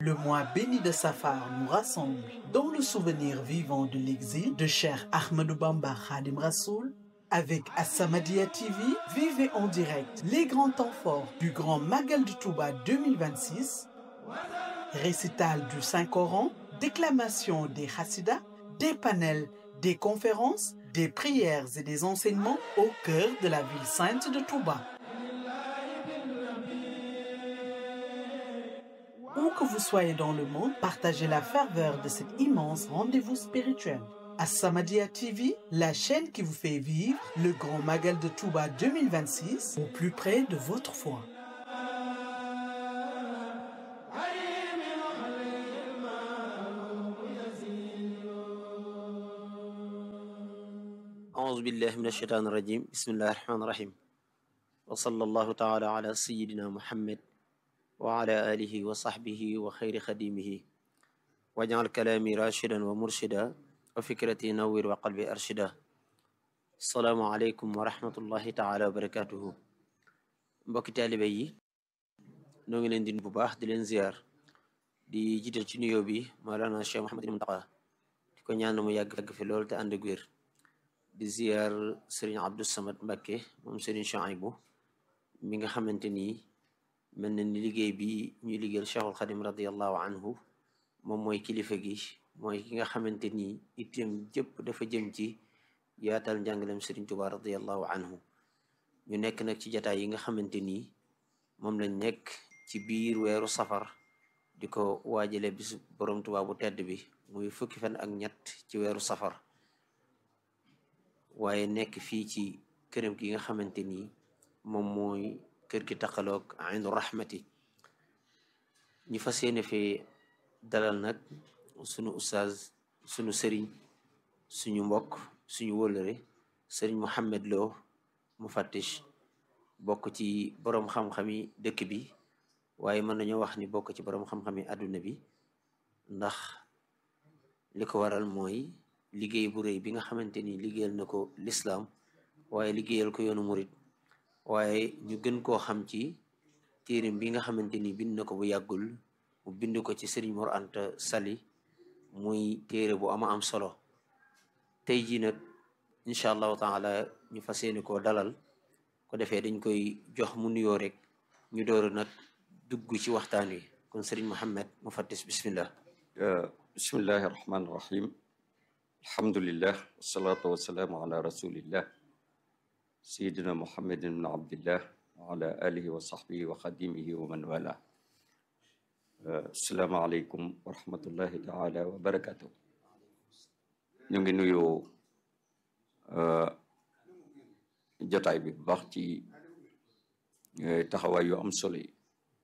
Le mois béni de Safar nous rassemble dans le souvenir vivant de l'exil de Cheikh Ahmadou Bamba Khadim Rassoul. Avec As-Samadiyya TV, vivez en direct les grands temps forts du Grand Magal de Touba 2026, récital du Saint-Coran, déclamation des Hassidas, des panels, des conférences, des prières et des enseignements au cœur de la ville sainte de Touba. Où que vous soyez dans le monde, partagez la ferveur de cet immense rendez-vous spirituel. As-Samadiyya TV, la chaîne qui vous fait vivre le Grand Magal de Touba 2026 au plus près de votre foi. أعوذ بالله من الشيطان الرجيم بسم الله الرحمن الرحيم وصلى الله تعالى على سيدنا محمد وعلى آله وصحبه وخير خديمه واجعل كلامي راشدا ومرشدا وفكرتي نور وقلبي أرشدا السلام عليكم ورحمة الله تعالى وبركاته mbokki taalibe yi noo ngi leen di bu baax di leen ziar di jiital ci nuyoo bi Mawlana Cheikh Mouhamadul Muntaqa di ko ñaan mu yàgg yàgg fi lool te ànd ak wér di ziar Serigne Abdou Samad Mbakke moom Serigne Chouaïbou mi nga xamante ni mel na ni liggéey bi ñuy liggéeyal Cheikhul Xadim radiallahu anhu moom mooy kilifa gi mooy ki nga xamante ni itteem jëpp dafa jëm ci yaatal njàngalem Serigne Touba radiallahu anhu ñu nekk nag ci jataay yi nga xamante ni moom lañ nekk ci biir weeru safar di ko waajale bisu borom Touba bu tedd bi muy fukki fan ak ñett ci weeru safar waaye nekk fii ci këram gi nga xamante ni moom mooy kër gi taqaloog aynu rahmati ñu fas yéene fee dalal nag sunu ustaaz sunu sëriñ suñu mbokk suñu wëlëre sëriñ Mouhamed Lo mu fattish bokk ci boroom xam-xami dëkk bi waaye mën nañoo wax ni bokk ci boroom xam-xami àdduna bi ndax li ko waral mooy liggéey bu rëy bi nga xamante ni liggéeyal na ko lislaam waaye liggéeyal ko yoonu murit waaye ñu gën koo xam ci téerim bi nga xamante ni bind na ko bu yàggul mu bind ko ci Sëriñ Mor Anta Sali muy téere bu ama am solo tey jii nag incha allahu taala ñu fas yéene koo dalal ko defee dañ koy jox mu nuyoo rek ñu door nag dugg ci waxtaan wi kon Sëriñ Mohammed mu fattis bismillah bismillahi rahmaani rahim alhamdulillah wasalaatu wasalaamu ala rasulillah sayidina muhammadin ibn abdillah wa ala alihi wa sahbihi wa xadimihi wa man wala asalaamu aleykum wa rahmatullahi taala wa barakatuh ñu ngi nuyu jotaay bi bu baax ci taxawaay yu am solo yi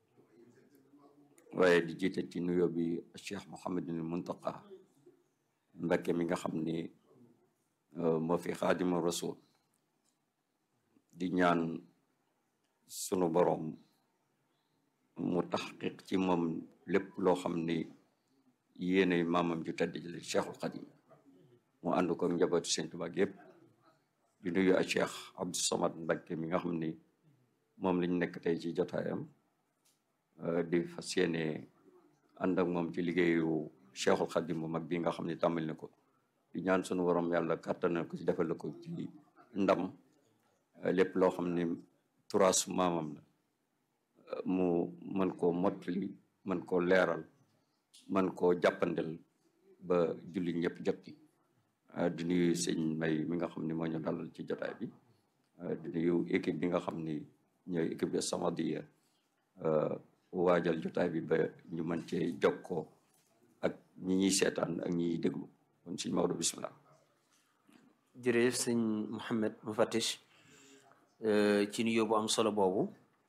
waaye di jiite ci nuyoo bi cheikh mohamadin muntaqa Mbakke mi nga xam ni moo fi xaadima rasul di ñaan sunu boroom mu taxqiq ci moom lépp loo xam ni yéene maamam ju tedd ji cheikhul xadim mu ànd ko njabootu Sëñ Tuubaa yépp di nuyu a cheikh Abdou Samad Mbakke mi nga xam ni moom lañ nekk tey ci jotaayam di fas yéene ànd ak moom ci liggéeyu cheikhul xadim bu mag bi nga xam ne tàmbali na ko di ñaan sunu borom yàlla kàttanal ko ci defal ko ci ndam lépp loo xam ne turaasu maamam la mu mën koo mottali mën koo leeral mën koo jàppandel ba julli ñëpp jot ci di nuyu sëñ may mi nga xam ne moo ñu dalal ci jotaay bi di nuyu équipe bi nga xam ni ñooy équipe de Samadiyya waajal jotaay bi ba ñu mën cee jokkoo ak ñi ñuy seetaan ak ñi ñuy déglu kon sëñ Maodo bismillah jërëjëf sëñ Mouhamed mu fattish ci nuyoo bu am solo boobu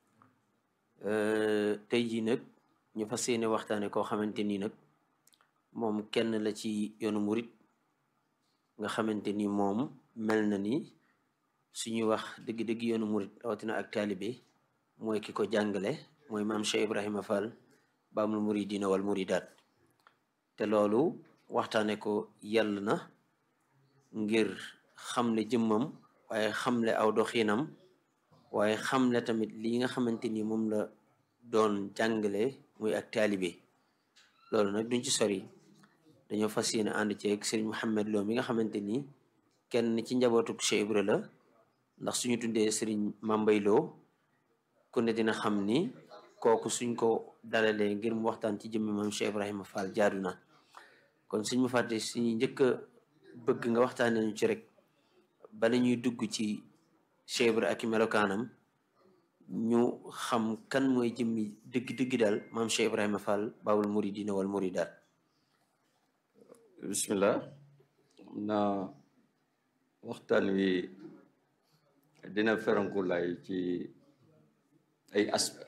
tey jii nag ñu fas yéene waxtaane koo xamante ni nag moom kenn la ci yoonu murit nga xamante ni moom mel na ni suñuy wax dëgg-dëgg yoonu murit rawatina ak taalibe mooy ki ko jàngale mooy maam Cheikh Ibrahima Fall baamul muridina wal muridaat te loolu waxtaane ko yàlla na ngir xamle jëmmam waaye xamle aw doxinam waaye xamle tamit li nga xamante ni moom la doon jàngale muy ak taalibe loolu nag duñ ci sori dañoo fas yéene ànd ceeg sëriñ Mouhamed Lo mi nga xamante ni kenn ci njabootuk Cheikh Ibra la ndax suñu tuddee sëriñ Mambay Lo ku ne dina xam ni kooku suñ ko dalalee ngir mu waxtaan ci jëmmi maam Cheikh Ibrahima Fall jaadu na kon suñ mu fàtte suñu njëkk a bëgg nga waxtaanee ñu ci rek bala ñuy dugg ci Cheikh Ibra ak i melokaanam ñu xam kan mooy jëmmi dëgg-dëgg daal maam Cheikh Ibrahima Fall baabul muridina wal muridaat bismillah na waxtaan wi dina feranku lay ci ay aspect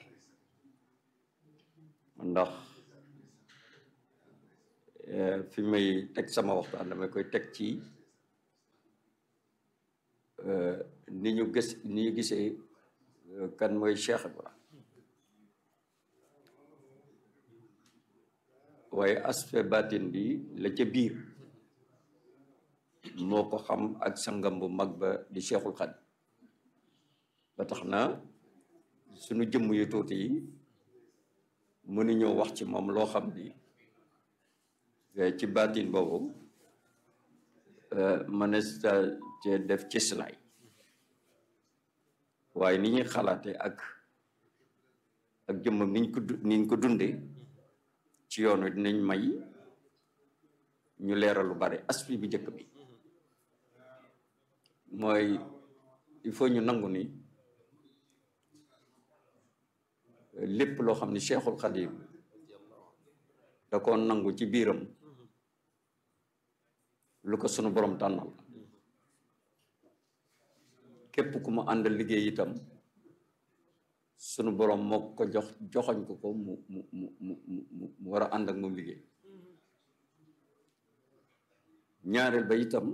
ndax fi may teg sama waxtaan damay koy teg ci ni ñu gis ni ñu gisee kan mooy Cheikh Ibra waaye aspect batin bi la ca biir moo ko xam ak sangam bu mag ba di Cheikhul Khadim ba tax na suñu jëmm yu tuuti yi mënuñoo wax ci moom loo xam ni ci baatin boobu mënees ci def ci silaay waaye ni ñuy xalaate ak ak jëmmam niñ ko niñ ko dunde ci yoonu dinañ may ñu leeral lu bare aspect bi njëkk bi mooy il faut ñu nangu ni lépp loo xam ni Cheikhul Khadim da ko nangu ci biiram lu ko sunu borom tànnal képp ku mu àndal liggéey itam sunu borom moo ko jox joxoñ ko ko mu mu mu mu mu mu war a ànd ak moom liggéey ñaareel ba itam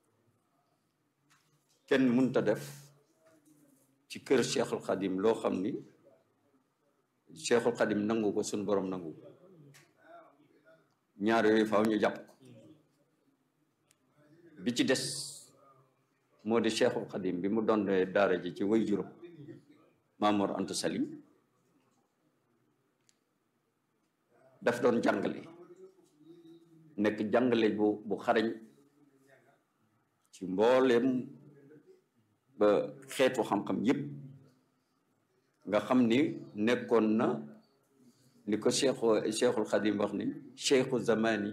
kenn mënta def ci kër Cheikhul Khadim loo xam ni Cheikhul Khadim nangu ko sunu borom nangu ko ñaar yooyu faaw ñu jàpp ko bi ci des moo di Cheikhul Khadim bi mu doon daara ji ci way juróom Maamoor Anta Sali daf doon jàngale nekk jàngale bu bu xarañ ci mbooleem ba xeetu xam-xam yépp nga xam ni nekkoon na ni ko cheikhu cheikhul xadim wax ni cheikhu zamani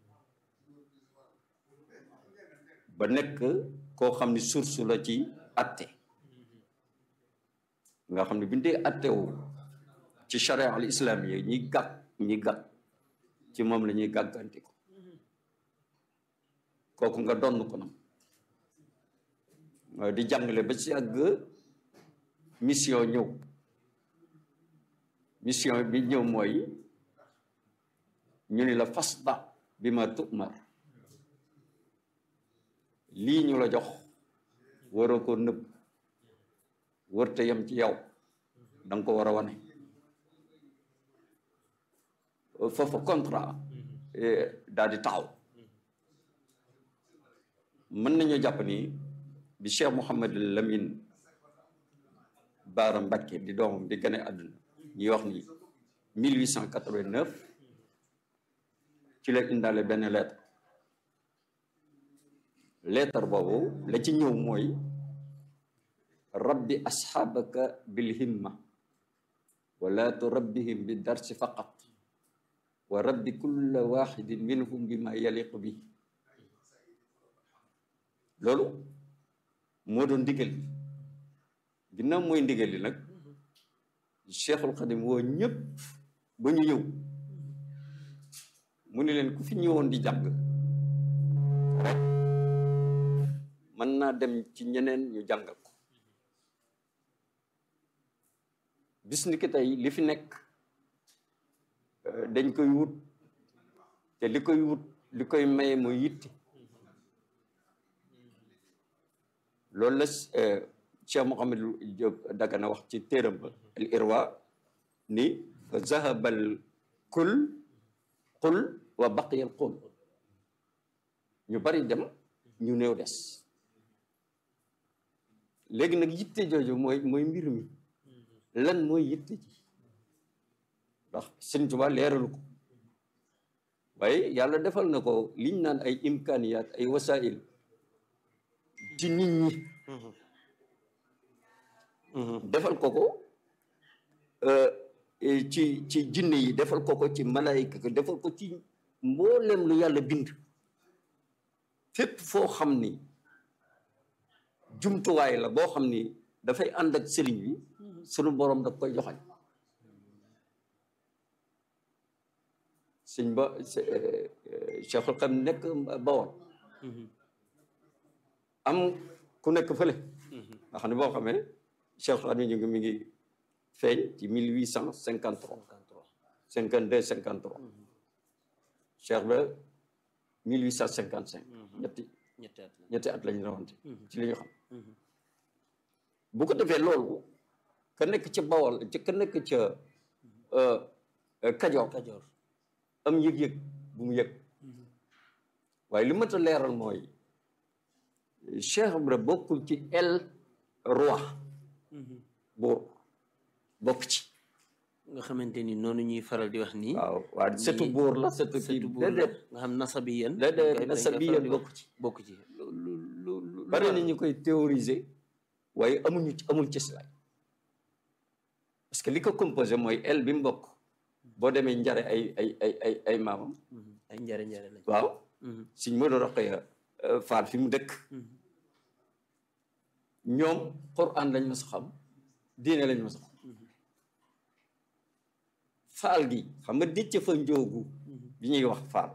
ba nekk koo xam ni source la ci atte nga xam ne bi ñu dee attewu ci charia al islam yi ñi gàtt ñi gàtt ci moom la ñuy gàgganti ko kooku nga donn ko nam di jàngale ba ci àgg mission ñëw mission bi ñëw mooy ñu ni la fasda bi ma tumar lii ñu la jox waroo ko nëbb wërte yam ci yow danga ko war a wane foofu contrat daal di taxaw mën nañu jàpp ni bi Cheikh Mouhamed Lamine Baara Mbacké di doomam di gane àdduna ñuy wax ni 1889 ci la indaale benn lettre lettre boobu la ci ñëw mooy rabbi asxaabaka bil himma wala turabbihim bi darsi faqat wa rabbi kulla waxidin minhum bi ma yaliqu bi loolu moo doon ndigal li ginnaaw mooy ndigal li nag cheikhul xadim woo ñëpp ba ñu ñëw mu ni leen ku fi ñëwoon di jàng rek mën naa dem ci ñeneen ñu jàngal ko bis ni ki tey li fi nekk dañ koy wut te li koy wut li koy maye mooy yitte loolu la Cheikh Mouhamed Diop Dagana wax ci téeram ba al irwa ni fa zahabal kul qul wa baqiyal qul ñu bari dem ñu néew des léegi nag yitte jooju mooy mooy mbir mi lan mooy yitte ji ndax Sëriñ Tuubaa leeralu ko waaye yàlla defal na ko liñ naan ay imkaaniyaat ay wasail ci nit ñi defal ko ko ci ci jinne yi defal ko ko ci malaayika ko defal ko ci mboolem lu yàlla bind fépp foo xam ni jumtuwaay la boo xam ni dafay ànd ak sëriñ bi sunu borom daf koy joxañ sëñ ba Cheikhul Xam nekk Bawol am ku nekk fële nga xam ne boo xamee Cheikhul Xam ñu ngi mi ngi feeñ ci mille huit cent cinquante trois cinquante deux cinquante trois Cheikh ba mille huit cent cinquante cinq ñetti ñetti at lañu rawante ci li ñu xam bu ko defee loolu ka nekk ca Bawol ka nekk ca Kajoor Kajoor am yëg-yëg bu mu yëg waaye li ma ta leeral mooy Cheikh Ibra bokkul ci el roi buur bokk ci nga xamante ni noonu ñuy faral di wax nii waaw waaw setu buur la setu kii surtout buur la déedéet nga xam nasabi yéen déedéet nasabi yéen bokk ci bokk ci lu lu lu lu bari na ñu koy théoriser waaye amuñu amul ci silaay parce que li ko composé mooy el bi mu bokk boo demee njare ay ay ay ay ay maamam ay njare njare lañ waaw suñ ma doon roqee faal fi mu dëkk ñoom Qur'an lañ ma sa xam diine lañ ma sa xam faal gi xam nga dëcc fa njoogu bi ñuy wax faal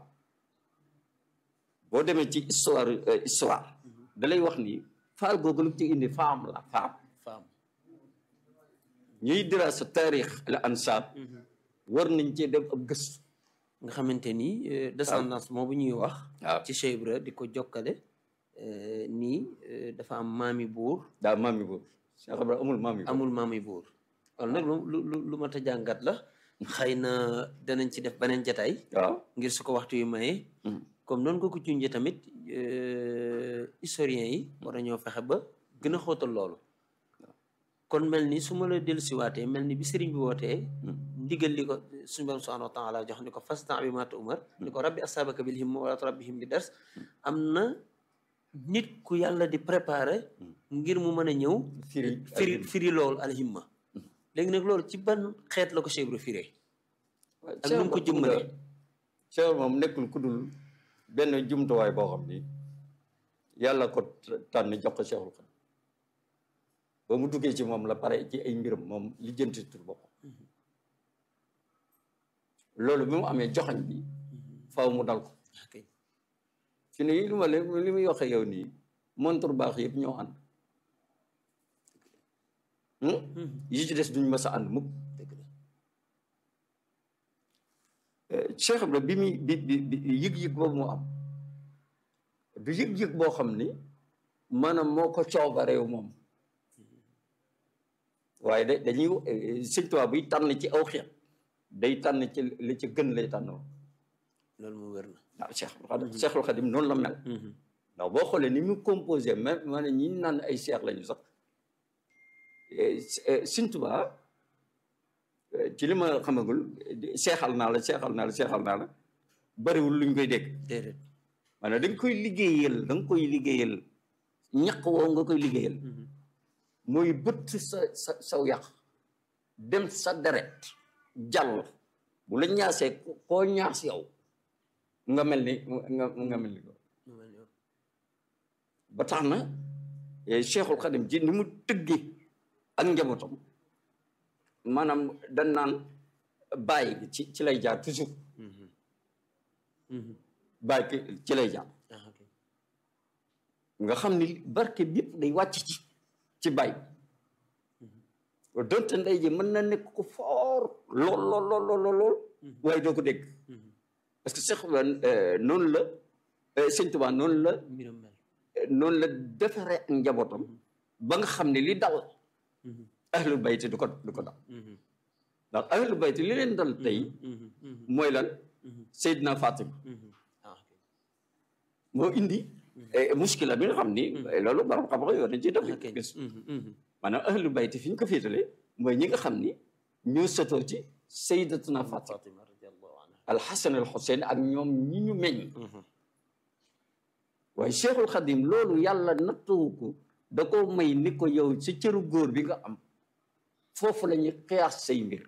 boo demee ci histoire histoire da lay wax ni faal googu lu ci indi faam la faam faam ñuy dira sa taarix la ansaab war nañ cee def ab gëstu nga xamante ni descendance moo bu ñuy wax waaw ci Cheikh Ibra di ko jokkale nii dafa am maami buur daa maami boobu Cheikh Ibra amul maami boobu amul maami buur wala nag lu lu lu lu mat a jàngat la xëy na danañ ci def beneen jataay waaw ngir su ko waxtu yu mayee comme noonu ko ko junjee tamit historiens yi war nañoo fexe ba gën a xóotal loolu kon mel ni su ma la dellusiwaatee mel ni bi sëriñ bi wootee ndigal li ko suñu borom subhanahu wa taala jox ni ko fastan bi maata umar ni ko rabbi asabaka bil himma wala turabbihim bi dars am na nit ku yàlla di préparer ngir mu mën a ñëw firi firi firi loolu alhimma léegi nag loolu ci ban xeet la ko Cheikh Ibra firee ak nu mu ko jëmmalee Cheikh moom nekkul ku dul benn jumtuwaay boo xam ni yàlla ko tànn jox ko Cheikhul Khadim ba mu duggee ci moom la pare ci ay mbiram moom lijjanti tur boppam loolu bi mu amee joxañ bi faaw mu dal ko ok fi ne li ma li muy waxee yow nii montre baax yëpp ñoo ànd yi ci des duñ mës a ànd mukk dëgg la Cheikh Ibra bi muy bi bi bi yëg-yëg boobu mu am du yëg-yëg boo xam ni maanaam moo ko coobareew moom waaye da dañuy sëñ Tuubaa buy tànn ci aw xeet day tànn ci li ci gën lay tànn loolu mu wér na waaw Cheikh Cheikhul Khadim noonu la mel ndax boo xoolee ni mu composé même maanaam ñi naan ay seex lañu sax sëñ Tuubaa ci li ma xamagul seexal naa la seexal naa la seexal naa la bariwul luñ koy dégg déedéet maanaam da nga koy liggéeyal da nga koy liggéeyal ñaq woo nga koy liggéeyal mooy bëtt sa sa saw yàq dem sa deret jàll bu la ñaasee koo ñaas yow nga mel ni nga nga mel ni ko mu mel ni yow. ba tax na Cheikhul Khadim ji ni mu tëggi ak njabootam maanaam dañ naan bàyyi ci ci lay jaar toujours bàyyi ki ci lay jaar ah ok nga xam ni barke bi yëpp day wàcc ci ci bàyyi donte ndey ji mën na nekk ko foor lool lool lool lool lool waaye doo ko dégg parce que Cheikh noonu la Sëñ Tuubaa noonu la mbiram mel noonu la defaree ak njabootam ba nga xam ne li dal ahlul bayti du ko du ko dal ndax ahlul bayti li leen dal tey mooy lan Seydina Fatima ah ok moo indi muskila bi nga xam ni loolu borom xam-xam yoo dañ ciy def ok gis maanaam ahlul bayti fi ñu ko féetale mooy ñi nga xam ni ñoo sotoo ci Seydatuna Fatima Fatima radiyallahu anha alxasan al xuseyn ak ñoom ñi ñu meññ waaye cheikhul xadim loolu yàlla nattuwu ko da ko may ni ko yow sa cëru góor bi nga am foofu la ñuy xiyaas say mbir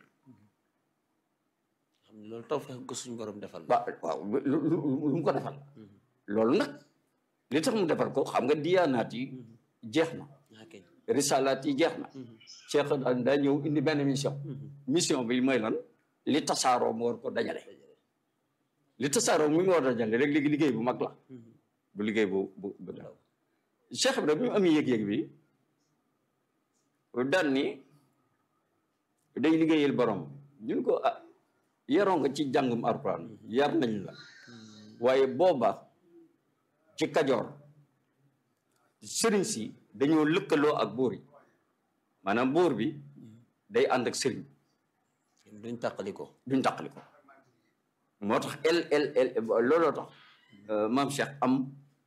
xam ne loolu taw fex ko suñu borom defal ba waaw lu lu lu mu ko defal loolu nag li tax mu defal ko xam nga diyaanaat yi jeex na ah kay risalaat yi jeex na cheikh daal daa ñëw indi benn mission mission bi mooy lan li tasaaroo mu war ko dajale li tasaaroo mu war ko dajale rek léegi liggéey bu mag la bu liggéey bu bu bu ndaw cheikh bi rek bi mu am yëg-yëg bi daan ni day liggéeyal borom ñun ko ah yaroo nga ci jàngum alxuraan yar nañ la waaye booba ci kajoor sëriñ si dañoo lëkkaloo ak buur yi maanaam buur bi day ànd ak sëriñ duñ tàqali ko duñ tàqali ko moo tax el el el looloo tax maam Cheikh am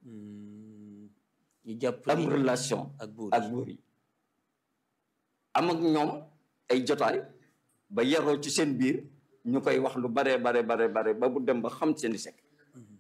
ñu jàpp am relation ak buur ak buur yi am ak ñoom ay jotaay ba yaroo ci seen biir ñu koy wax lu bare bare bare bare ba bu dem ba xam seen i sekk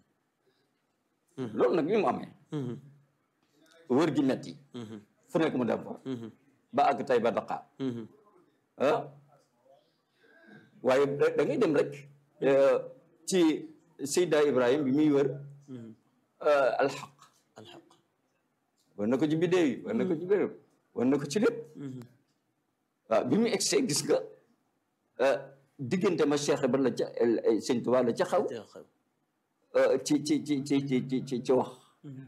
loolu nag bi mu amee wër gi metti fu nekk mu dem fa ba àgg tey ba Dakar ah waaye da da ngay dem rek ci Seyda Ibrahim bi muy wër alxaq alxaq war na ko ci biddéew yi war na ko ci béréb war na ko ci lépp waaw bi mu egsee gis nga diggante ma Cheikh ba la ca Sëñ Tuubaa la ca xaw te xew ci ci ci ci ci ci ci ci wax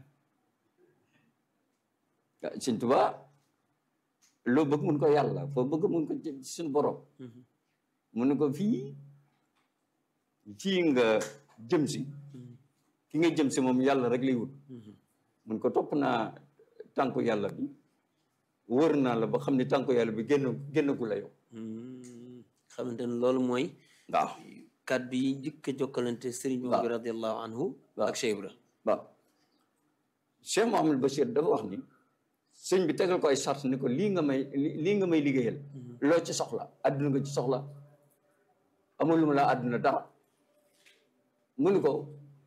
waaw Sëñ Tuubaa loo bëgg mun ko yàlla foo bëgg mun ko ci suñu borom mu ne ko fii fii nga jëm si ki nga jëm si moom yàlla rek lay wut mun ko topp naa tànku yàlla bi wër naa la ba xam ne tànku yàlla bi génn génnagu la yow xamante ne loolu mooy waaw kàddu yi njëkk a jokkalante sëriñ bi radiallahu anhu ak Cheikh Ibra waaw Cheikh Mouhamadou Bachir dafa wax ni sëñ bi tegal ko ay sart ni ko lii nga may lii nga may liggéeyal loo ci soxla àdduna nga ci soxla amul lu mu la àdduna dara mu ni ko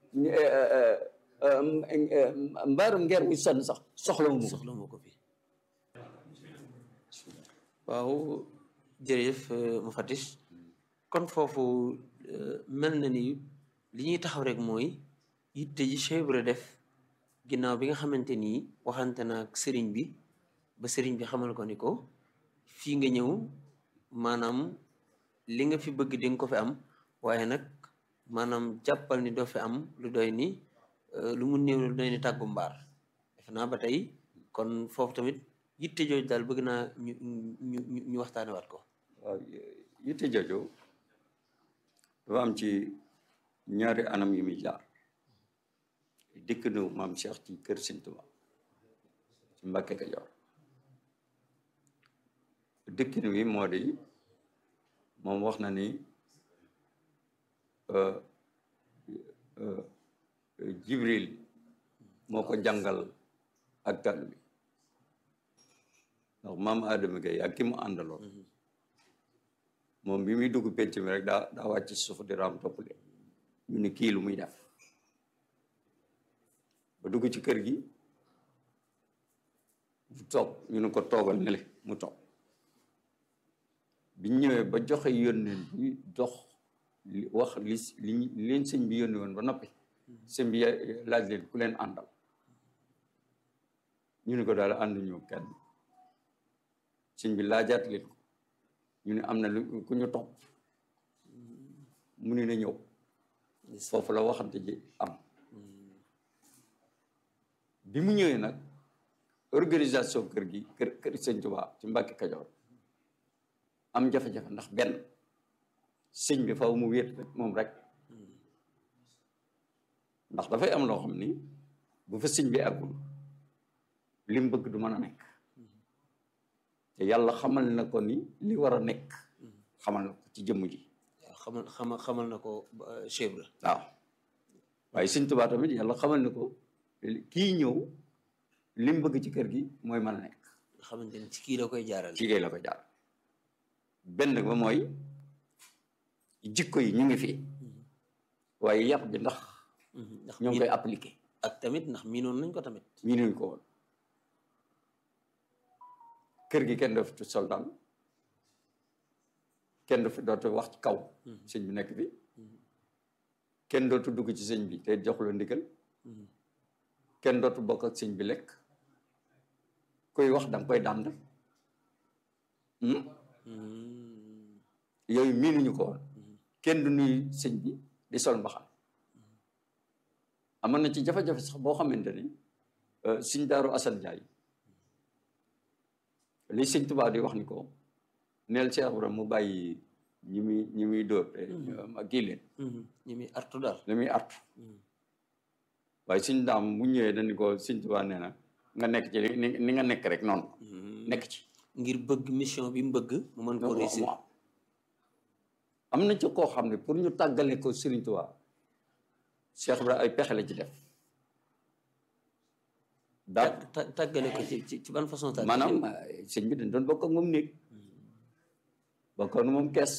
mbaarum ngeer muy sonn sax soxla mu ko soxla moo ko fi waaw jërëjëf mu fatish kon foofu mel na ni li ñuy taxaw rek mooy yitte ji Cheikh Ibra def ginnaaw bi nga xamante ni waxante na ak sëriñ bi ba sëriñ bi xamal ko ni ko fii nga ñëw maanaam li nga fi bëgg di nga ko fi am waaye nag maanaam jàppal ni doo fi am lu doy ni lu mu néew lu doy ni tàggu mbaar def naa ba tey kon foofu tamit yitte jooju daal bëgg naa ñu ñu ñu waxtaane waat ko waaw yitte jooju dafa am ci ñaari anam yu muy jaar dikk nu maam Cheikh ci kër Sëñ Tuubaa ci Mbàkke Kajoor dikkin wi moo di moom wax na ni Jibril moo ko jàngal ak taalibe bi ndax maam Adama Gaye ak ki mu àndaloon moom bi muy dugg penc mi rek daa daa wàcc suuf di raam topp leen ñu ne kii lu muy def ba dugg ci kër gi bu toog ñu ne ko toogal ne le mu toog biñ ñëwee ba joxe yónneen bi dox li wax li li leen sëñ bi yónni woon ba noppi sëñ bi laaj leen ku leen àndal ñu ne ko daal ànd ñu kenn sëñ bi laajaat leen ko ñu ne am na lu ku ñu topp mu ne na ñëw foofu la waxante ji am bi mu ñëwee nag organisation kër gi kër kër sëñ Tuubaa ci Mbàkke Kajoor am jafe-jafe ndax benn sëñ bi faw mu wéet rek moom rek ndax dafay am loo xam ni bu fa sëñ bi àggul li mu bëgg du mën a nekk te yàlla xamal na ko ni li war a nekk xamal na ko ci jëmm ji waaw xamal xamal xamal na ko Cheikh Ibra waaw waaye sëñ Tuubaa tamit yàlla xamal na ko kii ñëw li mu bëgg ci kër gi mooy mën a nekk nga xamante ni ci kii la koy jaaral ci kay la ko jaar benn ba mooy jikko yi ñu ngi fi waaye yar bi ndax ndax ñoo ngi miin koy appliqué ak tamit ndax miinoon nañ ko tamit mii nuñ ko woon kër gi kenn dootu sol daal kenn dootu dootu wax ci kaw sëñ bi nekk bi kenn dootu dugg ci sëñ bi te joxu la ndigal kenn dootu bokk ak sëñ bi lekk kuy wax danga koy dànd yooyu miinuñu ko woon kenn du nuyu sëñ bi di sol mbaxal amoon na ci jafe-jafe sax boo xamante ni suñ daaru Assane Ndiaye li sëñ Tuubaa di wax ni ko neel Cheikh Ibrahima mu bàyyi ñi muy ñi muy dóor te ma kii leen ñi muy artu daal li muy artu waaye suñ daam bu ñëwee dañu ko sëñ Tuubaa nee na nga nekk ci ni ni nga nekk rek noonu nekk ci ngir bëgg mission bi mu bëgg mu mën ko réussir am am na ci koo xam ne pour ñu tàggale ko Sëriñ Tuubaa Cheikh Ibrahima ay pexe la ci def daal ta- tàggale ko ci ci ci ban façon tàggale maanaam sëñ bi dañ doon bokk ak moom néeg bokk ak moom kees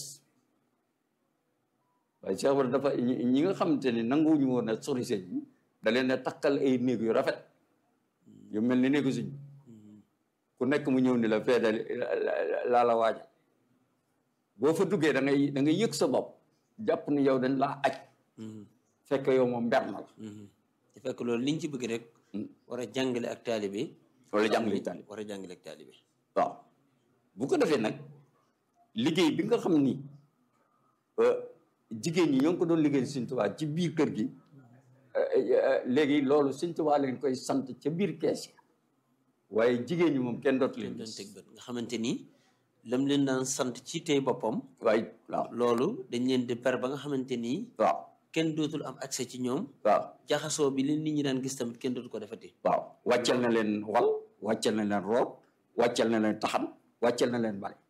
waaye Cheikh Ibrahima dafa ñi ñi nga xamante ni nanguwuñu woon a sori sëñ bi da leen a takkal ay néeg yu rafet yu mel ni néegu sëñ bi ku nekk mu ñëw ni la fee dal laa la waajal boo fa duggee da ngay da ngay yëg sa bopp jàpp ni yow dañ laa aj fekk yow moom mber na la te fekk loolu liñ ci bëgg rek war a jàngale ak taalibe wala jàngale taali war a jàngale ak taalibe waaw bu ko defee nag liggéey bi nga xam ni euh, jigéen ñi ñoo ngi ko doon liggéey Sëñ Tuubaa ci biir kër gi euh, euh, léegi loolu Sëñ Tuubaa leen koy sant ca biir kees yi waaye jigéen ñi moom kenn dootu leen doon gis teg bët nga xamante ni lam leen daan sant ci tey boppam waaye waaw loolu dañ leen di per ba nga xamante ni waaw kenn dootul am accès ci ñoom waaw jaxasoo bi leen nit ñi daan gis tamit kenn dootu ko defati waaw wàccal na leen wal wàccal na leen root wàccal na leen taxan wàccal na leen bale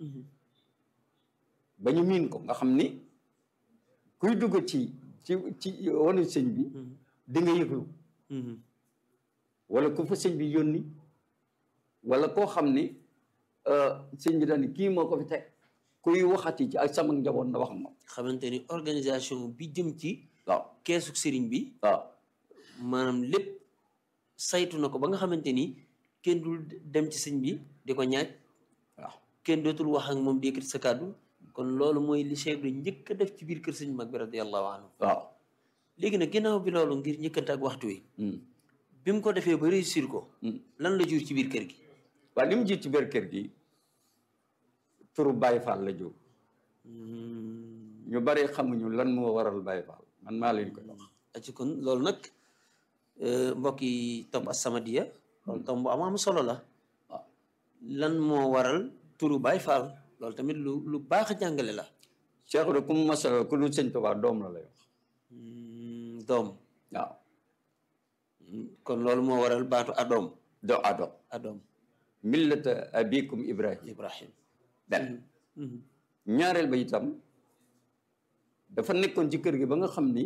ba ñu miin ko nga xam ni kuy dugg ci ci ci wanu sëñ bi di nga yëglu wala ku fa sëñ bi yónni wala koo xam ni euh, sëñ bi daal ni kii moo ko fi teg kuy waxati ci ak sama njaboot na wax moom xamante ni organisation bi jëm ci waaw keesu sëriñ bi waaw maanaam lépp saytu na ko ba nga xamante ni kenn dul dem ci sëñ bi di ko ñaaj waaw kenn dootul wax ak moom di yëkkati sa kàddu kon loolu mooy li Cheikh bi njëkk a def ci biir kër sëñ mag bi radiyallahu anhu waaw léegi nag ginnaaw bi loolu ngir njëkkante ak waxtu wi Hmm. bi mu ko defee ba réussir ko Hmm. lan la jur ci biir kër gi waaye li mu jiit ci biir kër gi turu Baye Fall la jóg ñu bari xamuñu lan moo waral Baye Fall man maa leen koy wax aci kon loolu nag euh, mbokk yi topp As-Samadiyya loolu tam bu am am solo la waaw lan moo waral turu Baay Faal loolu tamit lu lu baax a jàngale la Cheikh de ku mu masal ku lu sëñ Tuubaa doom la lay wax Hmm, doom waaw Hmm, kon loolu moo waral baatu adoom do ado adoom millata abikum ibrahim Ibrahim benn Mhm. ñaareel ba itam dafa nekkoon ci kër gi ba nga xam ni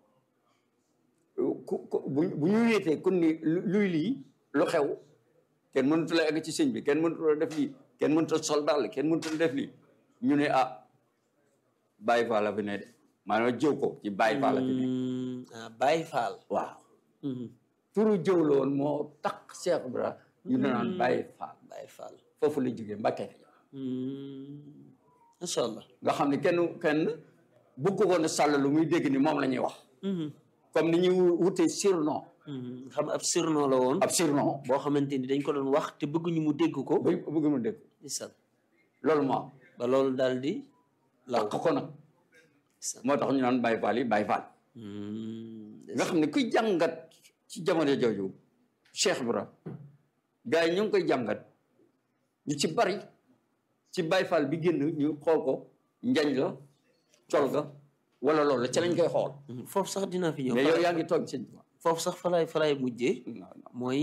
ku ku bu bu ñu wéetee kon ni lu- luy lii lu xew kenn mënut la egg ci sëñ bi kenn mënut la def lii kenn mënut a sol dàll kenn mënut a def lii ñu ne ah Baye Fall la fi ne de maanaam jëw ko ci Baye Fall la fi ne Hmm, ah Baay Faal waaw Mhm. turu jëw la woon moo tax Cheikh Ibra ñu ne naan Baye Fall Baay Faal foofu la jógee Mbàkke Hmm, masha Allah nga xam ne kenn kenn bëgg ko ne sàll lu muy dégg ni moom la ñuy wax Mhm. comme ni ñuy wutee surnom Mhm. xam ab surnom la woon ab surnom boo xamante ni dañ ko doon wax te bëgguñu mu dégg ko ba bëgg mu dégg isal loolu moo am ba loolu daal di law lakk ko nag isal moo tax ñu naan Baye Fall yi Baye Fall nga xam ne kuy jàngat ci jamono jooju Cheikh Ibra gars yi ñu ngi koy jàngat ñu ci bari ci Baye Fall bi génn ñu xool ko njañ la col ga wala loolu la ca lañ koy xool foofu sax dinaa fi ñëw mais yow yaa ngi toog sëñ Tuubaa foofu sax falaay falaay mujjee non non mooy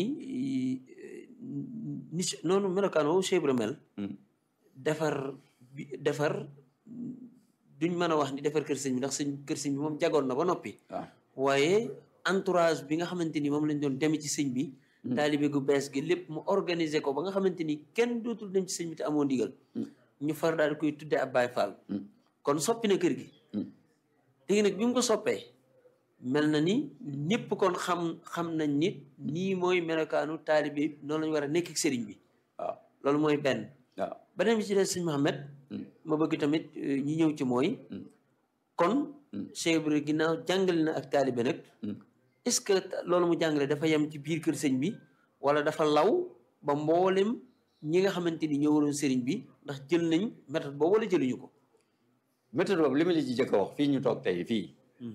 ni si- noonu melokaan woowu Cheikh Ibra mel Hmm. defar bi defar duñ mën a wax ni defar kër sëñ bi ndax sëñ kër sëñ bi moom jagoon na ba noppi waaw waaye entourage bi nga xamante ni moom lañ doon deme ci sëñ bi taalibe gu bees gi lépp mu organiser ko ba nga xamante ni kenn dootul dem ci sëñ bi te amoo ndigal ñu far daal di koy tudde ab Baay Faal Hmm. kon soppi na kër gi Hmm. léegi nag bi mu ko soppee mel na ni ñëpp kon xam xam nañ nit nii mooy melokaanu taalibe bi noonu lañu war a nekk ak sëriñ bi waaw loolu mooy benn waaw beneen bi ci des sëñ Mohamed Mm. ma bëgg tamit euh, ñi ñëw ci mooy Mm. kon Mm. Cheikh Ibrahima ginnaaw jàngale na ak taalibe nag Mm. est-ce que loolu mu jàngale dafa yem ci biir kër sëñ bi wala dafa law ba mboolem ñi nga xamante ni ñoo waroon sëriñ bi ndax jël nañ méthode boobu wala jëluñu ko méthode boobu li ma la ci jëkk a wax fii ñu toog tey fii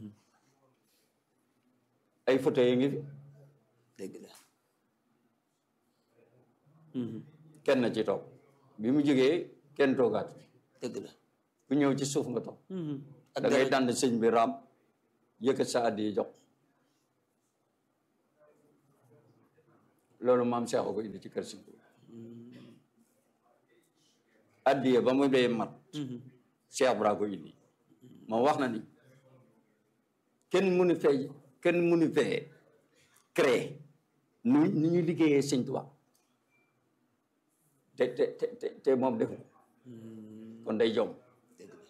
ay photo yi ngi fi dëgg la kenn na ci toog bi mu jógee kenn toogaat fi dëgg la ku ñëw ci suuf nga toog ak da ngay dara- dànd sëñ bi raam yëkkat sa addi yi jox loolu maam Cheikh a ko indi ci kër sëñ bi addiye ba mu dee mat Mhm. Cheikh Ibra ko indi moom wax na ni kenn mënu fee kenn mënu fee créer nu nu ñu liggéeyee sëñ Tuubaa te te te te te moom defu ko kon day jom dëgg la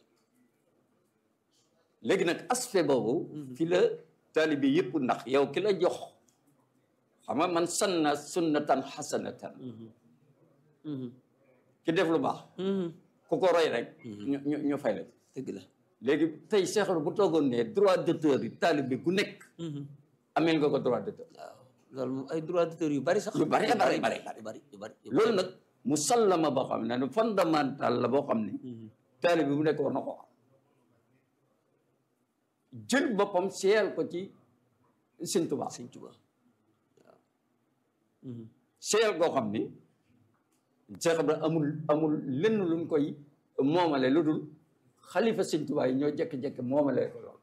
léegi nag aspect boobu fi la taalibi yëpp ndax yow ki la jox xam nga man sanna sunnatan xasanatan Mhm. ki def lu baax Mhm. ku ko roy rek ñu ñu ñu fay la dëgg la léegi tey Cheikh bu toogoon ne droit d'auteur yi taalibi gu nekk Mhm. ameel nga ko droit d'auteur waaw loolu moom ay droit d'auteur yu bari sax Yu bari, bari, bari, yu bari yu bari yu loolu nag mu sallama boo xam ne fondamental la boo xam ne Mhm. taalibi bu nekk war na ko xam jël boppam seyal ko ci Sëñ Tuubaa sëñ Tuubaa waaw Mhm. seyal koo xam ni Cheikh Ibra amul amul lenn luñ koy moomale lu dul xalifa Sëñ Tuubaa yi ñoo jekki-jekki moomale ko lool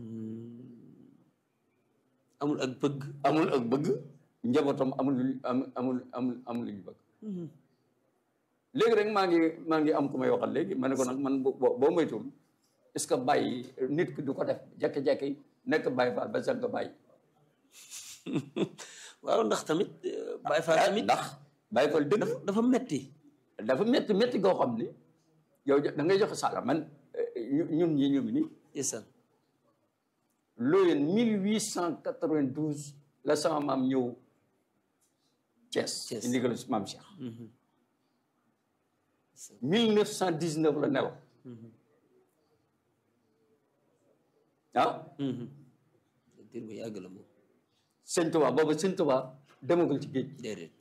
amul ak bëgg amul ak bëgg njabootam amul lu amul amul amul amul lu ñu bëgg léegi rek maa ngi maa ngi am ku may waxal léegi ma ne ko nag man boo boo moytuwul est-ce que bàyyi nit ki du ko def jekki-jekki nekk bàyyi faal ba sax nga bàyyi waaw ndax tamit euh, Baay Faal tamit ndax bàyyi faal dëgg dafa dafa metti dafa métti métti goo xam ni yow da ngay joxe sàlla man ñu- ñun ñi ñu ngi nii isaan looyeen 1892 la sama maam ñëw Thiès Thiès. ci ndigalu maam Cheikh 1919 la nelaw ah diir bu yàgg la moom sëñ Tuba boobu sëñ Tuba demagul ci géej gi déedéet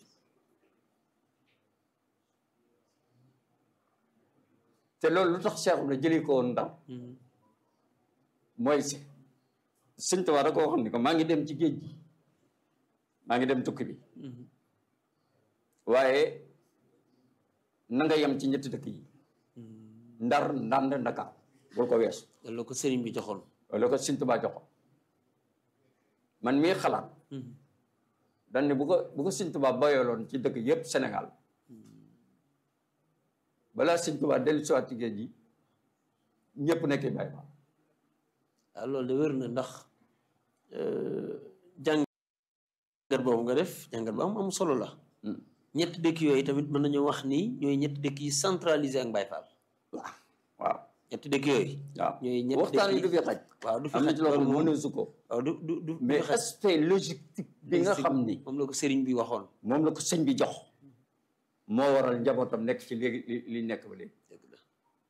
te loolu lu tax Cheikh la jëlee ko woon ndaw mooy si sëñ Tuba da ko waxoon ni ko maa ngi dem ci géej gi maa ngi dem tukki bi waaye na nga yem ci ñetti dëkk yi ndar ndànd ndakaar bul ko weesu loolu la ko sëriñ bi joxoon loolu ko sëñ Tuba joxoon man mii xalaat dañ ne bu ko bu ko sëñ Tuba bayaloon ci dëkk yépp Sénégal balaa sëñ Tuba dellu siwaat ci géej gi ñëpp nekk bay ba waaw loolu de wér na ndax jàngat boobu nga def jàngat bu am am solo la ñetti dëkk yooyu tamit mën nañu wax ni ñooy ñetti dëkk yi centralisé ak Baay Faal waaw waaw ñetti dëkk yooyu waaw ñooy ñetti waxtaan yi dëkk du fi xaj waaw du fi am na xaj ci loo xam loolu ne moom mënu su ko waaw du du du du mais fi xaj aspect logistique bi nga xam ni moom la ko sëriñ bi waxoon moom la ko sëñ bi jox moo waral njabootam nekk ci léegi li li nekk ba léegi dëgg la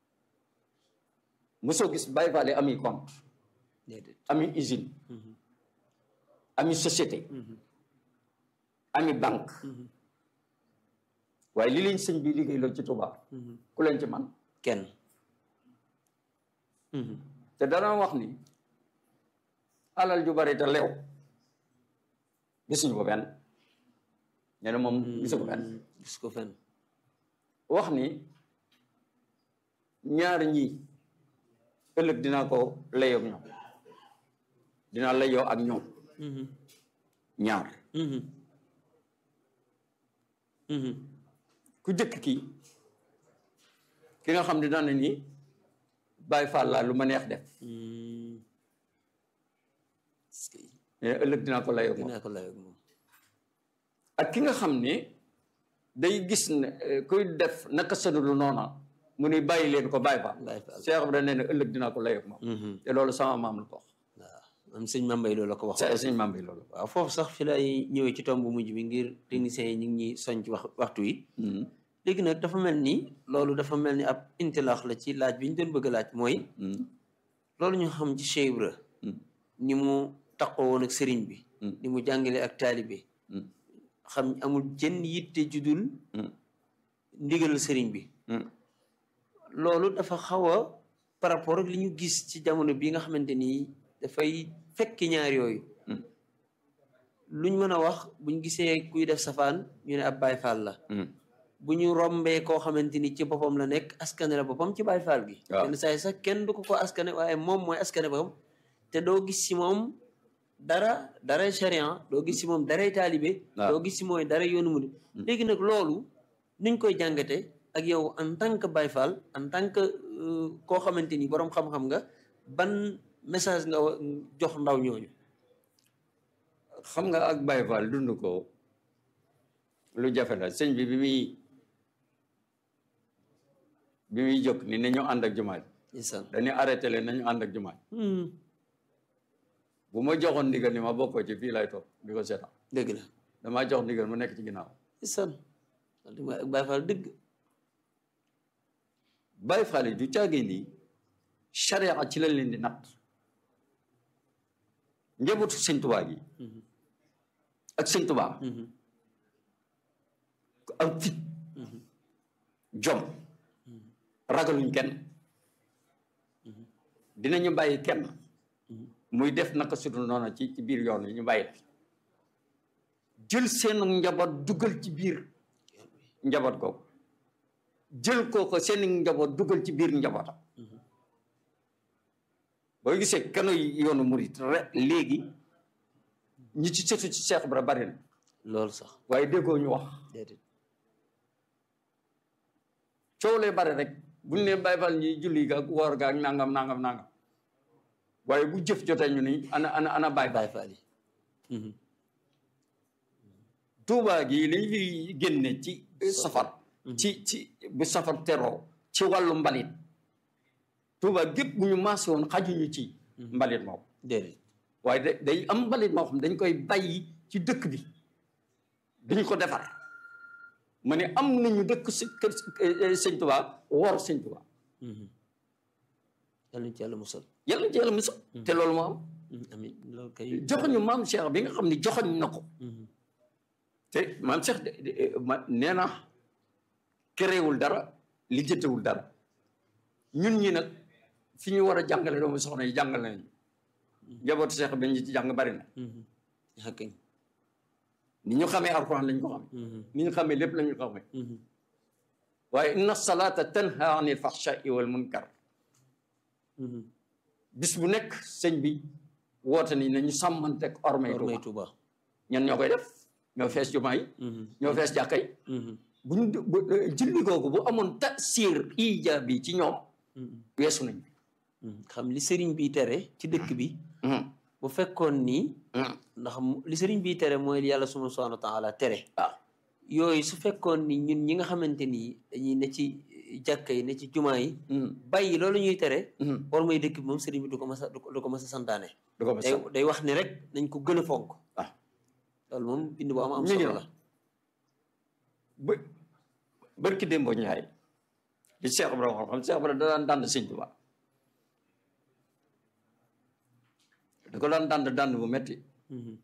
mosoo gis Baye Fall yi ami compte déedéet ami usine ami société ami banque waaye li leen sëñ bi liggéey loolu ci Touba ku leen ci man kenn te dana wax ni alal ju bari te leew gisuñu ko benn nee na moom gisu ko benn gis ko fenn wax ni ñaar ñi ëllëg dinaa ko layoo ak ñoom dinaa layoo ak ñoom ñaar ku jëkk ki ki nga xam ne daan na ni Baay Faal laa lu ma neex def est-ce que mais ëllëg dinaa ko layoo ak moom dinaa ko layoog moom ak ki nga xam ne day gis ne eh, kuy def naka sënu lu noona mu ni bàyyi leen ko bàyyi fa Baay Faal Cheikh Ibrahima nee na ëllëg dinaa ko layoog moom te loolu sama maam la ko wax waaw am sëñ Mambay loolu la ko wax sa sëñ maam bi loolu waaw foofu sax fi lay ñëwee ci tomb bu mujj bi ngir techniciens yi ñu ngi ñuy soñ ci wax waxtu yi léegi nag dafa mel ni loolu dafa mel ni ab intilaax la ci laaj bi ñu doon bëgg a laaj mooy loolu ñu xam ci Cheikh Ibra ni mu taqoo woon ak sëriñ bi ni mu jàngale ak taalibe xam amul jën yitte judul ndigal sëriñ bi loolu dafa xaw a par rapport ak li ñu gis ci jamono bi nga xamante ni dafay fekki ñaar yooyu luñ mën a wax buñ gisee kuy def safaan ñu ne ab Baay Faal la bu ñu rombee koo xamante ni ci boppam la nekk askane la boppam ci Baay Faal gi waaw yenn saa yi sax kenn du ko ko askane waaye moom mooy askane boppam te doo gis ci moom dara daray charian doo gis ci moom daray taalibe waaw. doo gis ci mooy dara yoonu mu léegi nag loolu nuñ koy jàngate ak yow en tant que Baay Faal en tant que euh, koo xamante ni boroom xam-xam nga ban message nga wa- jox ndaw ñooñu xam nga ak Baye Fall dund ko lu jafe la sëñ bi bi muy bi muy jóg ni nañu ànd ak jumaa ji ndeysaan dañuy arrêté leen nañu ànd ak jumaa ji Hmm, bu ma joxoon ndigal ni ma bokkoo ci fii lay toog di ko seetaan dëgg la damaa jox ndigal mu nekk ci ginnaaw ndeysaan loolu mooy ak Baay Faal dëgg Baye Fall yi du caagee nii charia ci lañ leen di natt njabootu sëñ Tuubaa gi ak sëñ Tuubaa Mhm, ku am fit jom ragaluñ kenn dinañu bàyyi kenn muy def naka sudul noonu ci ci biir yoon wi ñu bàyyi la jël seen njaboot dugal ci biir njaboot googu jël kooko seen njaboot dugal ci biir njabootam boo gisee kanu yoonu murit rek léegi ñi ci sëtu ci Cheikh Ibra bari na loolu sax waaye déggoo ñu wax déedéet coow lay bare rek bu ñu nee Baay Faal ñi julli ga ak woor ga ak nangam nangam nangam waaye bu jëf jotee ñu ni ana ana ana Baay Faal Baay Faal yi Mhm, Tuubaa gi li ñu fi génne ci safar ci ci bu safar teroo ci wàllu mbalit Tuubaa gépp bu ñu maase woon xajuñu ci mbalit moom déedéet waaye da day am mbalit moo xam dañ koy bàyyi ci dëkk bi duñ ko defar ma ne am nañu dëkk si kër eh, sëñ Tuubaa wor sëñ Tuubaa Mhm. yàlla na ci yàlla musal yàlla ci yàlla musal te loolu moo am Mhm, amiin loolu kay joxoñu maam Cheikh bi nga xam ne joxoñ na ko Mhm, te maam Cheikh de de- ma nee na kéréewul dara lijjatewul dara ñun ñi nag fi ñu war a jàngale doomu soxna yi jàngal nañu njabootu Cheikh bi ñu ci jàng bari na mhm. yaa kañ ni ñu xamee alxuraan lañ ko xamee Mhm, ni ñu xamee lépp lañu ko xamee mhm. waaye inna salaata tanha anil fahshai wal munkar Mhm. bis bu nekk sëñ bi woote ni nañu sàmmanteeg ormay War may Tuuba Tuuba ñan ñoo koy def ñoo fees jumaa yi Mhm, ñoo fees jàkka yi mhm, bu ñu bu julli googu bu amoon tasir ijaabi ci ñoom mhm, weesu nañ mhm. xam li sëriñ bi tere ci dëkk bi bu fekkoon ni ndax mu- li sëriñ bi tere mooy li yàlla subhaanahu wa taala tere waaw yooyu su fekkoon ni ñun ñi nga xamante ni dañuy ne ci jàkka yi ne ci jumaa yi bàyyi loolu ñuy tere war may dëkk bi moom sëriñ bi du ko mas a du ko du ko mas a santaane du ko day day wax ni rek nañ ko gën a fonk ah loolu moom bind bu am am ñu ngi solo noonu. la ba barki démbo ñaay li Cheikh Ibrahima xam xam Cheikh Ibrahima da daan dànd sëñ Tuubaa da ko daan dànd dànd bu metti Mhm,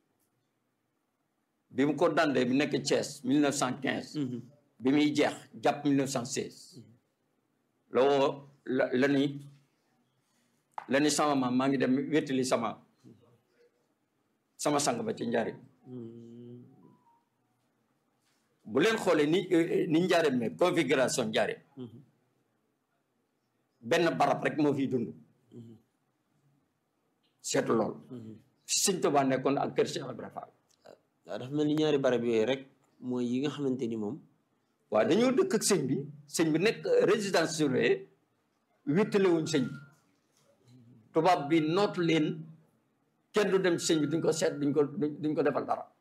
bi mu ko dàndee bi nekk Thiès 1915 mhm, bi muy jeex jàpp 1916 la woo la la ni la ni sama maam maa ngi dem wéttali sama sama sang ba ci njaarim mhm. bu leen xoolee ni ni njaarim mais configuration njaarim Mhm. benn barab rek moo fiy dund seetu lool si sëñ Tuubaa nekkoon ak kër Cheikh Ibrahima Fall waaw dafa mel ni ñaari barab yooyu rek mooy yi nga xamante ni moom waaw dañoo dëkk ak sëñ bi sëñ bi nekk résidence surveillée wéttalewuñ sëñ bi tubaab bi nootu leen kenn du dem ci sëñ bi duñ ko seet duñ ko duñ ko defal dara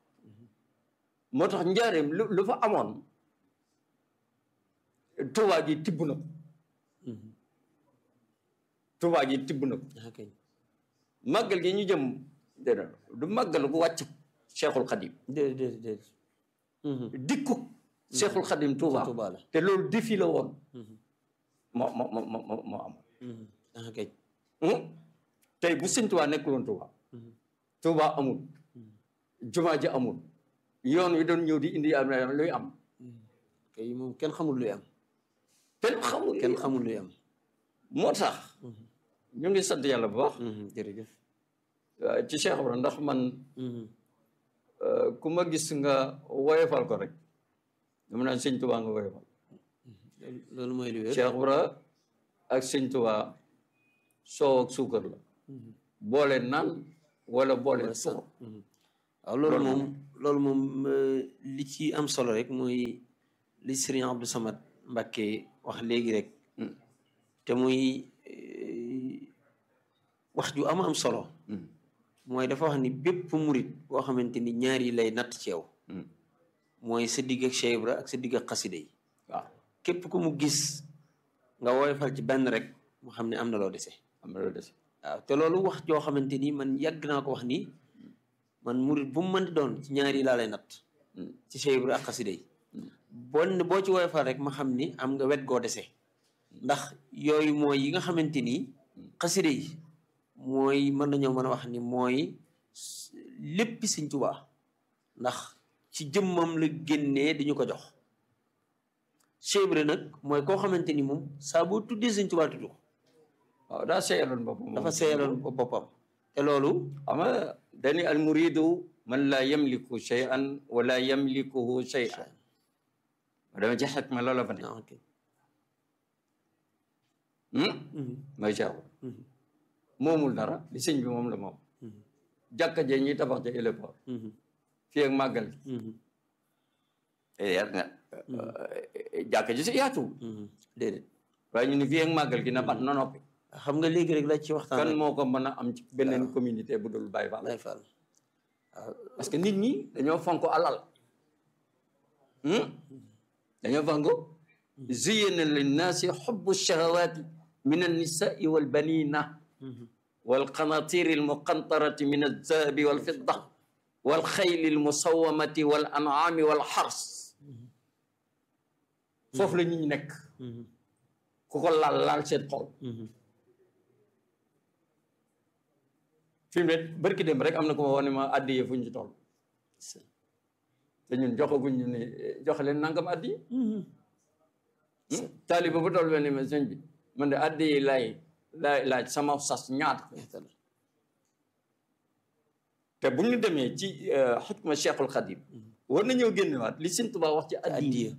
moo tax njaareem lu lu fa amoon Tuubaa gi tibb na ko Tuubaa gi tibb na ko ah kay màggal gi ñu jëm déedéet du màggal gu wàcc Cheikhul Khadim déedéet déedéet déedéet. Mhm. dikku Cheikhul Khadim Touba Touba la. te loolu défi la woon Mhm. moo moo moo moo moo am Mhm. ah kay. tey bu sëñ Touba nekkul woon Touba Mhm. Touba amul jumaa ji amul yoon wi doon ñëw di indi am na luy am kay moom kenn xamul luy am. kenn xamul kenn xamul luy am. moo tax ñu ngi sant yàlla bu baax Mhm. jërëjëf. euh, ci Cheikh Ibra ndax man Mhm. euh, ku ma gis nga woyofal ko rek dama naan sëñ Touba nga woyofal loolu loolu mooy lu wér. Cheikh Ibra ak sëñ Touba soow ak suukar la Mhm. boole naan wala boole Wala suukar Mhm. waaw loolu Loolu moom loolu moom euh, li ci am solo rek mooy li Serigne Abdou Samad Mbacké wax léegi rek Mm. te muy euh, wax ju am am solo Mm. mooy dafa wax ni bépp murit boo xamante ni ñaar yi lay natt ci yow Mm. mooy sa digg ak Cheikh Ibra ak sa digg ak xasida yi waaw képp ku mu gis nga woyofal ci benn rek mu xam ne am na loo dese am na loolu des waaw te loolu wax joo xamante ni man yàgg naa ko wax ni man murit bu mu mën di doon ci ñaar yi laa lay natt Mm. ci Cheikh Ibra ak xasida yi bon boo ci woyofal rek ma xam ni am nga wet goo dese ndax yooyu mooy yi nga xamante ni xasida yi mooy mën nañoo mën a wax ni mooy léppi Sëñ Tuubaa ndax ci jëmmam la génnee di ñu ko jox Cheikh Ibra nag mooy koo xamante ni moom saa boo tuddee Sëñ Tuubaa tudd ko waaw daa seeyaloon boppam moom. dafa seeyaloon ko boppam te loolu xam nga dani al muridu man laa yamliku shay'an wala yamlikuhu shay'an ma dama ci xekma loola fa ne ah ok hmm? Mhm, may Cheikh Ibra mhm, moomul dara li sëñ bi moom la moom mhm, jàkka jee ñuy tabax ca éléport mhm, fii ak màggal mhm, yar nga jàkka ji si yaatu mhm. déedéet waaye ñu ne fii ak màggal gi na bat na noppi xam nga léegi rek la ci waxtaan kan rek moo ko mën a am ci beneen communauté bu dul Baye Fall lay fal parce que nit ñi dañoo fonk alal hmm? dañoo fonk zuyina linnaasi xubbu shahawaati min annisaai walbanina walqanatiri almuqantarati min alzahabi walfidda walxayli almusawamati walancaami walxars foofu la nit ñi nekk ku ko laal laal seen xol fi mu ne barki dem rek am na ko ma wax ne ma addiye fu ñu ci toll te ñun joxaguñ ñu ne joxe leen nangam addiye taaliba bu toll benn ma sëñ bi man de addiye laay laay laaj sama sas ñaata te bu ñu demee ci xukma Cheikhul Khadim war nañoo génnewaat li Sëñ Tuubaa wax ci addiye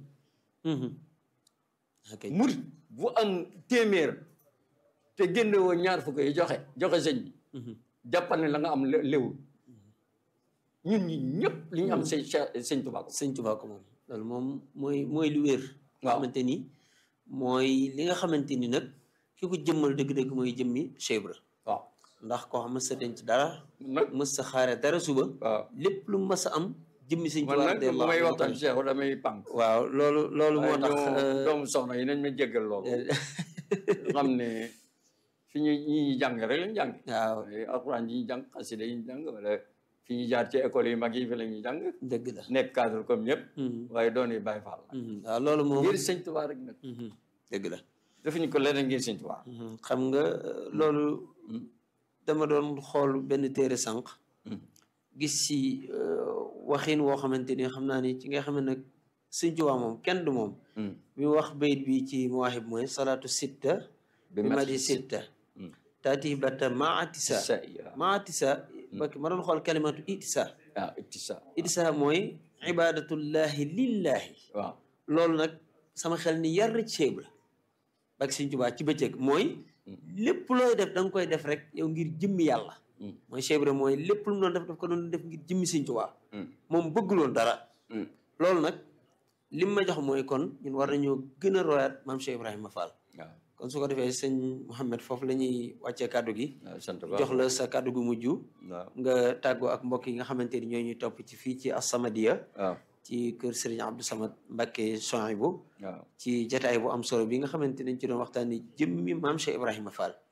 ok murit bu am téeméer te génne woo ñaar fukk yi joxe joxe sëñ bi jàppal ne la nga am lé- léwul ñun ñi ñëpp li ñu am sëñ Cheikh sëñ Tuubaa ko sëñ Tuubaa ko moom loolu moom mooy mooy lu wér nga Waaw. xamante ni mooy li nga xamante ni nag ki ko jëmmal dëgg-dëgg mooy jëmmi Cheikh Ibra waaw ndax koo xam mës sa denc dara nag mës sa xaare dara suba waaw lépp lu mës a am jëmmi sëñ man Tuubaa nag bu radiyallaahu may anhu waxtaan Cheikh damay pànk waaw loolu loolu moo tax waaye ñoo euh, doomu soxna yi nañ ma jéggal loolu xam ne fi ñu ñi ñuy jàng rek lañ jàng waaw waaye alxuraan yi ñuy jàng xasida yi ñu jàng wala fi ñuy jaar ci école yi mag yi fi la ñuy jàng dëgg la nekk cadre comme ñëpp Mhm, waaye doon yi Baay Faal la mhm. waaw loolu moom ngir sëñ Tuubaa rek nag mhm, dëgg la defuñu ko leneen ngir sëñ Tuubaa Mhm. xam nga euh, loolu dama doon xool benn téere sànq gis ci euh, waxin woo xamante ni xam naa ni ci nga xam ne nag sëñ Tuubaa moom kenn du moom bi mu wax bayit bi ci mawaahib mooy salaatu sitta bi madi sitta taati bata maatisa sa ya maatisa bakki ma doon xool kalimatu itisa ah ittisa itisa mooy ibadatullahi lillahi waaw loolu nag sama xel ni yar ci Cheikh Ibra bak sëñ Tuubaa ci bëccëg mooy lépp looy def da nga koy def rek yow ngir jëmmi yàlla mooy Cheikh Ibra mooy lépp lu mu doon def daf ko doon def ngir jëmmi sëñ Tuubaa moom bëgguloon dara loolu nag lim ma jox mooy kon ñun war nañoo gën a royaat maam Cheikh Ibrahima Fall waaw kon su ko defee sëñ Mouhamed foofu la ñuy wàccee kàddu gi waaw sant ba jox la sa kàddu gu mujj waaw nga tàggoo ak mbokk yi nga xamante ni ñoo ñuy topp ci fii ci As-Samadiyya waaw ci kër Serigne Abdou Samad Mbacké Souhaïbou waaw ci jataay bu am solo bi nga xamante nañ ci doon waxtaan ni jëmmi maam Cheikh Ibrahima Fall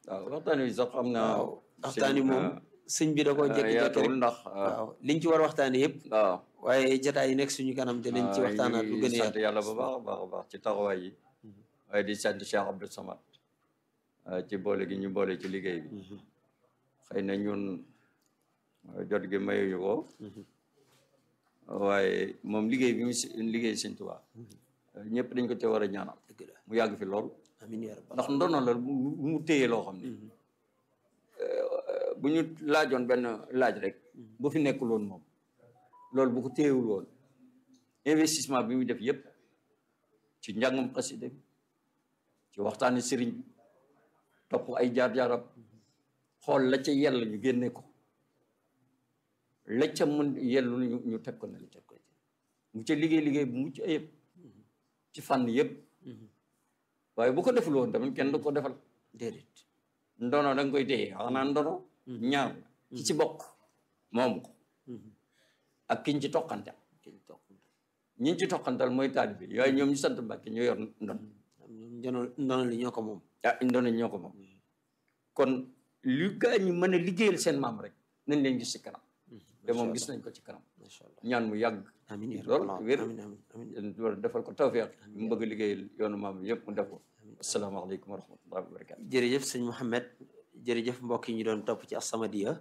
waaw waxtaan wi sax xam naa waaw waxtaan wi moom sëñ bi da koo jékki-jékki rek yaatuwul ndax waaw liñ ci war a waxtaane yëpp waaw waaye jotaay yi nekk suñu kanam te nañ ci waxtaanaat lu gën a sant yaatu yàlla bu baax a baax a baax ci taxawaay yi waaye di sant Cheikh Abdou Samad ci boole gi ñu boole ci liggéey bi xëy na ñun jot gi mayuñu ko waaye moom liggéey bi mu si liggéey Sëñ Tuubaa ñëpp dañ ko te war a ñaanal dëgg la mu yàgg fi lool amiin yaa rabbal ndax ndono la bu mu téye loo xam ne bu ñu laajoon benn laaj rek bu fi nekkul woon moom loolu bu ko téyewul woon investissement bi mu def yëpp ci njàngum xasida bi ci waxtaani sëriñ bi topp ay jaar-jaaram xool la ca yell ñu génne ko la ca mën yellu ñu ñu teg ko ne la teg ko ci mu ca liggéey liggéey bu mucc ayëpp ci fànn yëpp waaye bu ko deful woon tamit kenn du ko defal déedéet ndono da nga koy téye xanaa ndono ñaar ki ci bokk moom ko ak kiñ ci toqante kiñ toog ñiñ ci toqantal mooy taalibe bi yooyu ñoom ñu sant Mbàkke ñu yor ndon ñoom ndono ndono li ñoo ko moom ah ndono ñoo ko moom kon lu gaa ñi mën a liggéeyal seen maam rek nañ leen gis ci kanam te moom gis nañ ko ci kanam macha allah ñaan mu yàgg amiin yaa lool rabbal wér amiin amiin amiin war defal ko tawfeex mu bëgg a liggéeyal yoonu maam yëpp mu def ko asalaamaaleykum wa rahmatullahi wa barakatu jërëjëf sëñ Mouhamed jërëjëf mbokk yi ñu doon topp ci As-Samadiyya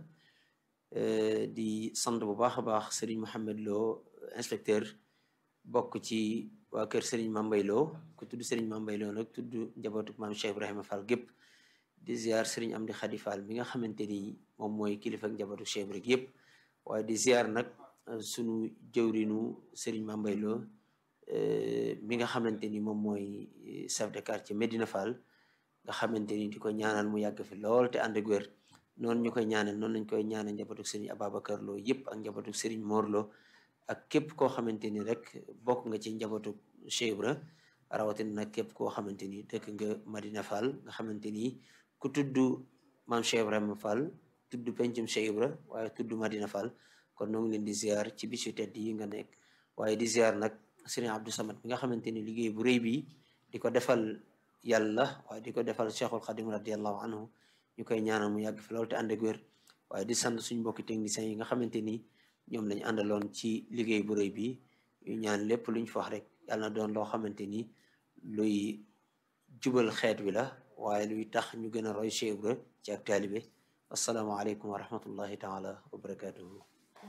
di sant bu baax a baax Serigne Mouhamed Lo inspecteur bokk ci waa kër Serigne Mambay Lo ku tudd Serigne Mambay Lo nag tudd njabootu maam Cheikh Ibrahima Fall gépp di ziar Serigne Amdi Khady Fall mi nga xamante ni moom mooy kilifa ak njabootu Cheikh Ibrahima yëpp waaye di ziar nag sunu jëwrinu Serigne Mambay Lo mi nga xamante ni moom mooy chef de quartier Medina Fall nga xamante ni di ko ñaanal mu yàgg fi lool te ànd ak wér noonu ñu koy ñaanal noonu lañ koy ñaanal njabootu Serigne Ababacar Lo yëpp ak njabootu Serigne Mor Lo ak képp koo xamante ni rek bokk nga ci njabootu Cheikh Ibra rawatina nag képp koo xamante ni dëkk nga Madina Fall nga xamante ni ku tudd maam Cheikh Ibrahima Fall tudd pencum Cheikh Ibra waaye tudd Madina Fall kon noo ngi leen di ziar ci bisu tedd yi nga nekk waaye di ziar nag Serigne Abdou Samad bi nga xamante ni liggéey bu rëy bi di ko defal yàlla waaye di ko defal Cheikhul Khadim radiallahu anhu ñu koy ñaanal mu yàgg fi loolu te ànd ak wér waaye di sant suñ mbokki techniciens yi nga xamante ni ñoom lañu àndaloon ci liggéey bu rëy bi ñu ñaan lépp luñ fa wax rek yàlla na doon loo xamante ni luy jubal xeet wi la waaye luy tax ñu gën a roy Cheikh Ibra ci ak taalibe asalaamaaleykum wa rahmatullahi taala wa barakatuhu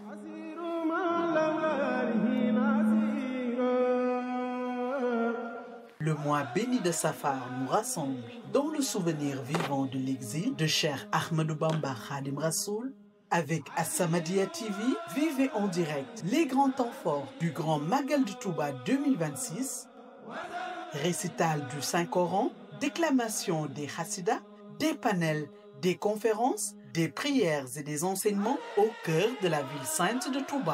Le mois béni de Safar nous rassemble dans le souvenir vivant de l'exil de Cheikh Ahmadou Bamba Khadim Rassoul. Avec As-Samadiyya TV, vivez en direct les grands temps forts du Grand Magal de Touba 2026, récital du Saint-Coran, déclamation des Hassidas, des panels, des conférences, des prières et des enseignements au cœur de la ville sainte de Touba.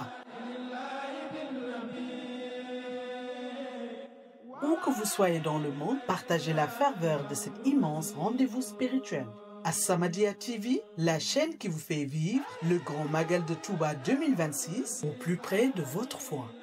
Où que vous soyez dans le monde, partagez la ferveur de cet immense rendez-vous spirituel. As-Samadiyya TV, la chaîne qui vous fait vivre le grand Magal de Touba 2026 au plus près de votre foi.